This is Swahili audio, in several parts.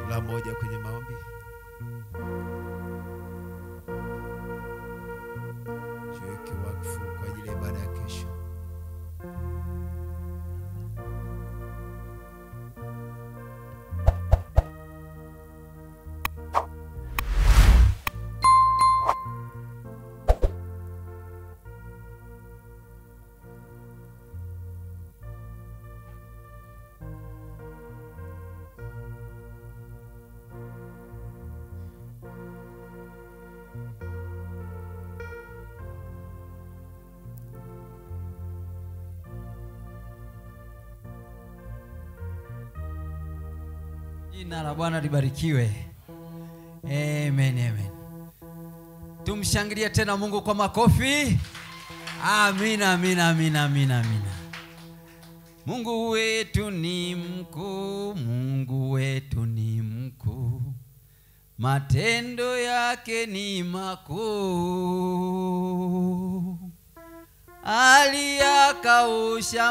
la moja kwenye maombi. Jiweke wakfu kwa ajili ya ibada ya kesho. Jina la Bwana libarikiwe. Amen, amen. Tumshangilie tena Mungu kwa makofi. Amina, amina, amina, amina, amina. Mungu wetu ni mkuu, Mungu wetu ni mkuu, matendo yake ni makuu. Aliyakausha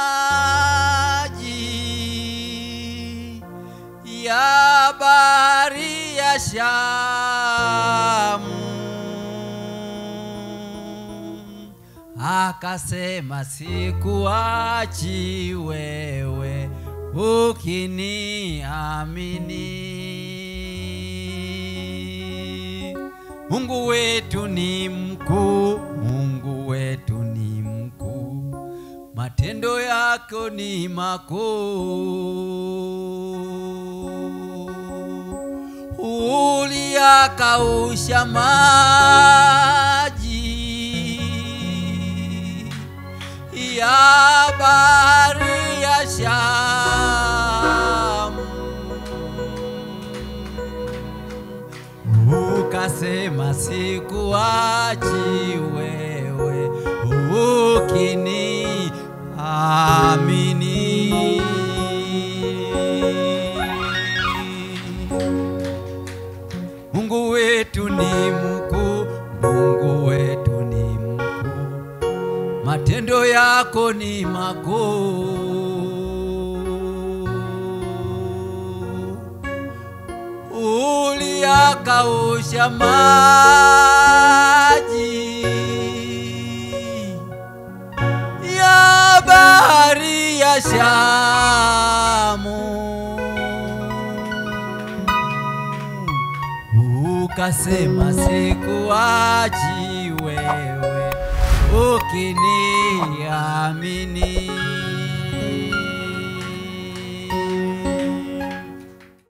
maji ya bahari ya Shamu, akasema sikuachi wewe ukiniamini. Mungu wetu ni mkuu, Mungu wetu ni mkuu, matendo yako ni makuu. Uliyakausha maji ya bahari ya Shamu, ukasema sikuachi wewe ukini amini. Mungu wetu ni mkuu, Mungu wetu ni mkuu, matendo yako ni makuu. Uliyakausha maji ya bahari ya Shamu, ukasema sikuachi wewe ukiniamini.